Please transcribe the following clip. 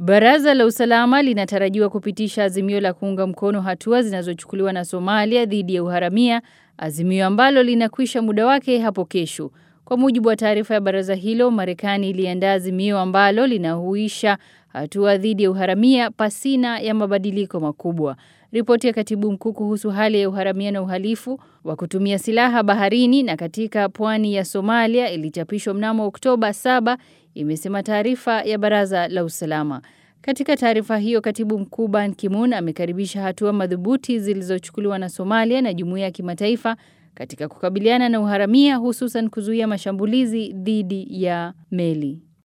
Baraza la usalama linatarajiwa kupitisha azimio la kuunga mkono hatua zinazochukuliwa na Somalia dhidi ya uharamia, azimio ambalo linakwisha muda wake hapo kesho. Kwa mujibu wa taarifa ya baraza hilo, Marekani iliandaa azimio ambalo linahuisha hatua dhidi ya uharamia pasina ya mabadiliko makubwa. Ripoti ya katibu mkuu kuhusu hali ya uharamia na uhalifu wa kutumia silaha baharini na katika pwani ya Somalia ilichapishwa mnamo Oktoba 7 imesema taarifa ya baraza la usalama. Katika taarifa hiyo, katibu mkuu Ban Ki-moon amekaribisha hatua madhubuti zilizochukuliwa na Somalia na jumuiya ya kimataifa katika kukabiliana na uharamia hususan kuzuia mashambulizi dhidi ya meli.